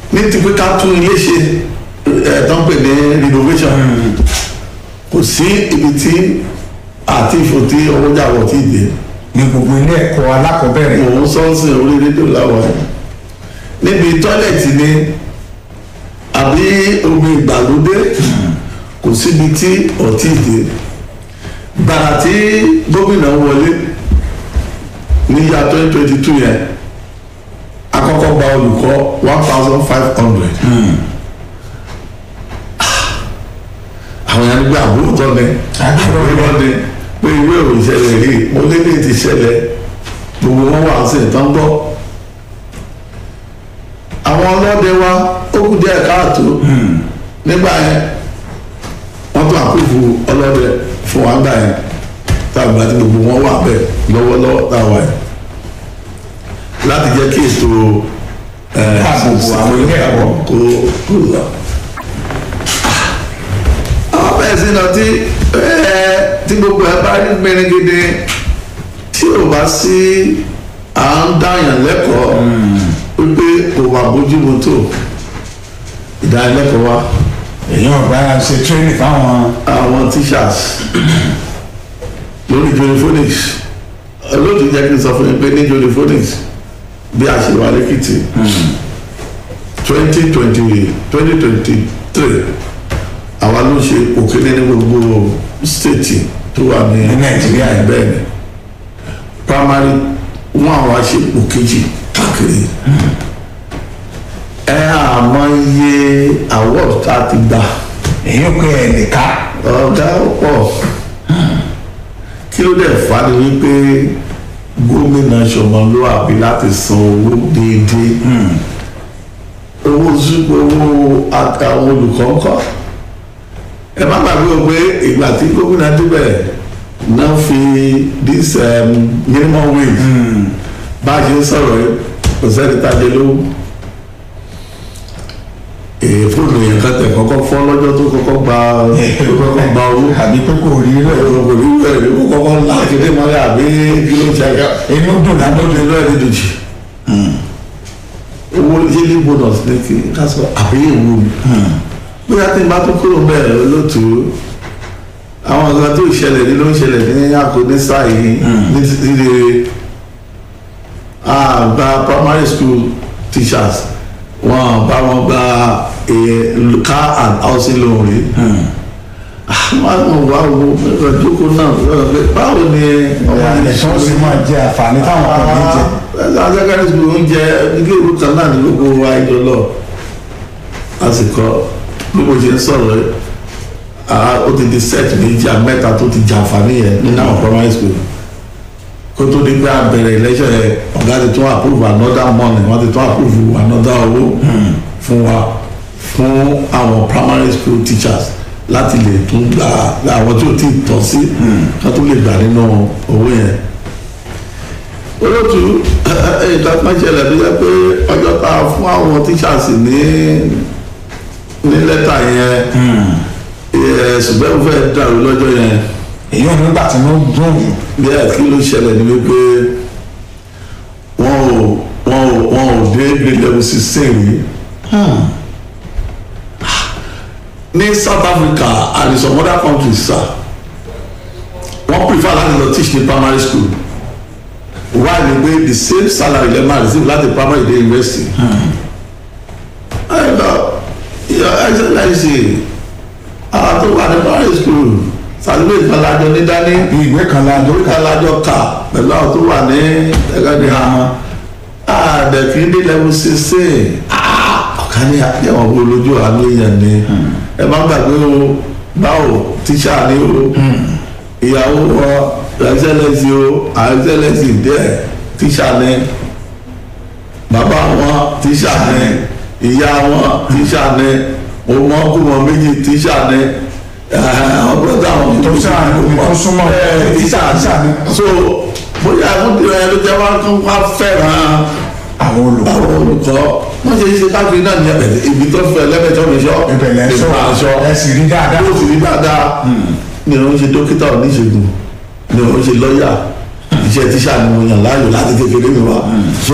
ní ti pé ká tún ilé ṣe ẹ̀ tó ń pè ní renovation kò sí ibi tí àti ìfò tí owó jàwọ̀ ti dé ní gbogbo ilé ẹ̀kọ́ alákọ̀ọ́bẹ̀rẹ̀ mò ń sọ́ọ̀sì orí rédíò láwọn ẹ̀ níbi tọ́lẹ̀tì ni àbí omi ìgbàlódé kò síbi tí ọtí dé gbàrà tí gómìnà wọlé ní yá twenty twenty two yẹn àkọ́kọ́ gba olùkọ́ one thousand five hundred àwọn yẹn gbé àbúrò tọ́ ni Àbúrò àbúrò ni pé ìwé ìròyìn ṣẹlẹ̀ rí mo lé ní ti ṣẹlẹ̀ gbogbo wọn wà sí ìtàn gbọ́ àwọn ọlọ́dẹ wa ó kù díẹ̀ káàtó nígbà yẹn wọ́n tún àkókò ọlọ́dẹ fún wa gbà yẹn táwọn àti gbogbo wọn wà bẹ́ẹ̀ lọ́wọ́lọ́wọ́ táwa yẹn láti jẹ́ kí ètò ẹ̀ Ààbò àwọn ilé ẹ̀kọ́. kó kó lọ. àwọn bẹ́ẹ̀ sí náà tí ẹ̀ tí gbogbo ẹ̀ bá rí mẹ́rìngídé tí ò bá sí à ń dáyàn lẹ́kọ̀ọ́ wípé kò wà bójúmu tó ìdánilẹ́kọ̀ọ́ wa èyí ọ̀gbá ṣe tírénì fáwọn àwọn teachers lórí joliphonics olóòtú jẹ́ kí n sọ fún yín pé ní joliphonics bí a ṣe wà lẹ́kìtì twenty twenty twenty twenty three àwa ló ṣe òkèlè ní gbogbo stéètì tó wà ní Ní Nàìjíríà yìí. bẹ́ẹ̀ ni primary wọn àwa ṣe òkèjì káàkiri ẹ àmọ́ iye award tá a ti gbà èyí ò pé ẹ̀ lè ká ọ̀gá pọ̀ kí ló dẹ̀ fà ní wípé gómìnà ṣọmọlúwàbí láti san owó déédéé owó zúgbò owó àtàwọn olùkọ́ ńkọ́ ẹ má gbàgbé o pé ìgbà tí gómìnà débẹ̀ náà fi this um, minimum wage bá a ṣe ń sọ̀rọ̀ yìí kò sẹ́ni tá a jẹ lówó èè fóònù yẹn kan tẹ̀ kọ́kọ́ fọ́ lọ́jọ́ tó kọ́kọ́ gba tó kọ́kọ́ gba owó àbí pé kò rí rẹ̀ ẹ̀rọ kò ní bẹ̀rẹ̀ ní kó kọ́kọ́ ńlá kéde mọ́lẹ̀ àbí kí ló ṣe àga inú dùn ládùn lóde lọ́ọ̀ ní dòjì owó yílí bonus ní kí ká sọ àbí èwo mi bóyá tí n bá tún kúrò bẹ́ẹ̀ lótú àwọn nǹkan tó ìṣẹ̀lẹ̀ ní ló ń ṣẹlẹ̀ ní àkónísà yìí ní títí àgbà primary school teachers wọn bá wọn gba eh, car and housing loan rí àwọn wà wo ẹ̀rọ ìjókòó náà ẹ̀rọ pé báwo ni ọmọ ẹ̀ yẹn tó sì máa jẹ àǹfààní táwọn kan ní jẹ ẹ̀sán secondary school oúnjẹ ilé ìwé kan náà ní gbogbo wa ìjọ lọ àsìkò bí mo ṣe ń sọ̀rọ̀ yìí ah, ó ti di set méjì mẹ́ta tó ti jàǹfààní yẹn nínú àwọn primary school kó tó di pé a bẹ̀rẹ̀ election yẹn ọ̀gá ti tún approve another money wọ́n ti tún approve another owó fún wa fún àwọn primary school teachers láti lè tún gba àwọn tí ò tí ì tọ́ sí ká tó lè gbà nínú owó yẹn olóòtú nǹkan kan ṣẹlẹ̀ tó jẹ́ pé ọjọ́ ta fún àwọn teachers ní ní lẹ́tà yẹn ẹ̀, ṣùgbọ́n mo fẹ́ dàrú lọ́jọ́ yẹn èyí ò nígbà tí wọ́n dùn jù bí ẹ̀ kí ló ṣẹlẹ̀ ní wípé wọ́n ò wọ́n ò wọ́n ò dé grade level sixteen rí ní South Africa and in some other countries sir wọ́n prefer láti lọ teach ní primary school why ni pé the same salary lè máa receive láti primary day university. ẹ lọ your excellency àwọn tó wà ní primary school certificate kan lájọ ní dání bí ìwé kan lájọ lórí kan lájọ kà pẹ̀lú àwọn tó wà ní ẹgbẹ́ àmọ́ àdẹ̀kí ní level sixteen ọ̀kan ní àyẹ̀wò wo lójú àánú èèyàn ni ẹ má gbàgbé o báwo tíṣà ni o ìyàwó wọn ẹ̀xẹ́lẹ̀sì o ẹ̀xẹ́lẹ̀sì díẹ̀ tíṣà ni bàbá wọn tíṣà ni ìyá wọn tíṣà ni ọmọ ọkùnrin méjì tíṣà ni àwọn bọ́dà wọn tó sáà ní tó súnmọ́ ẹ tíṣà tíṣà ní so bóyá àkókò ẹ ló jẹ́ wá kó wá fẹ́ràn àwọn olùkọ́ àwọn olùkọ́ wọ́n ṣe ṣe káfíń náà ní ẹ̀bẹ̀ ibi tó fẹ́ lẹ́bẹ̀ẹ́jọ́ mi sọ ìbẹ̀lẹ̀ sọ aṣọ ẹ sì rí dáadáa yóò sì rí dáadáa ni òun ṣe dókítà oníṣègùn ni òun ṣe lọ́ọ̀yà iṣẹ́ tíṣà ni mo yàn láàyò láti kékeré mi wá so